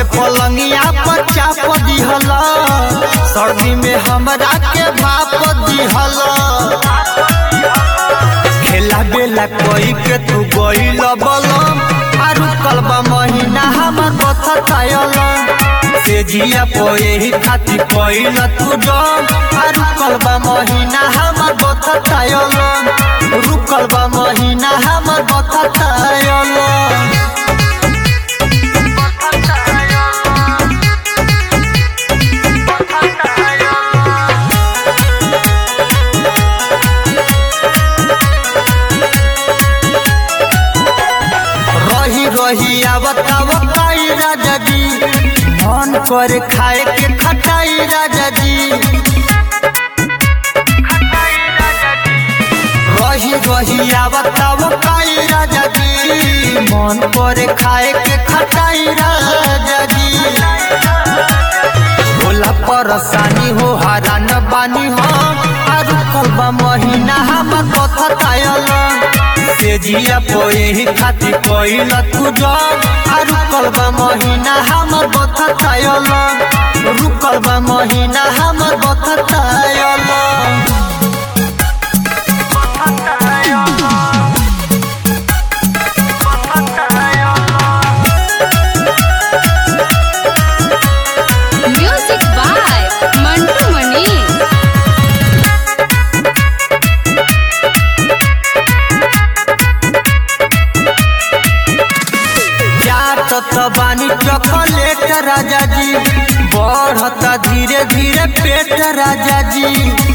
पलंगिया पर चाप दिहल सर्दी में हमरा के भाप दिहल खेला बेला कोई के तू गइल बलम आरु कलबा महीना हमर बथ थायल से जिया पोए ही खाती कोइल तू डम आरु कलबा महीना हमर बथ थायल रुकल बा महीना हमर बथ थायल रही रही आवताव काई राजा जी मन कर खाए के खटाई राजा जी रही रही आवताव काई राजा जी मन कर खाए के खटाई राजा जी होला परेशानी हो हरान बानी हो आरु कलबा महीना हमर कथा तायल से जिया पोए ही खाती कोइल तू जब आरु कलबा महीना हमर कथा तायल रुकल बा महीना हमर कथा तायल Music by Mantu Mani. जात बानी चॉकलेट राजा जी बढ़ता धीरे धीरे पेट राजा जी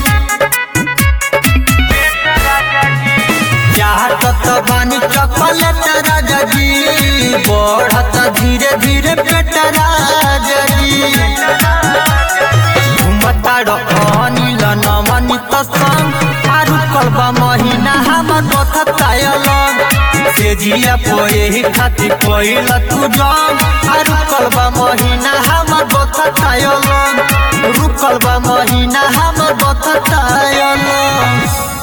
जात बानी चॉकलेट राजा जी बढ़ता धीरे धीरे पेट राजा जी घुमता अनिल नमनित संग आरु कलबा महीना हमर बथ तायल से जिया पोए ही खाती कोइल तू जम आरु कलबा महीना हमर बथ तायल रुकल बा महीना हमर बथ तायल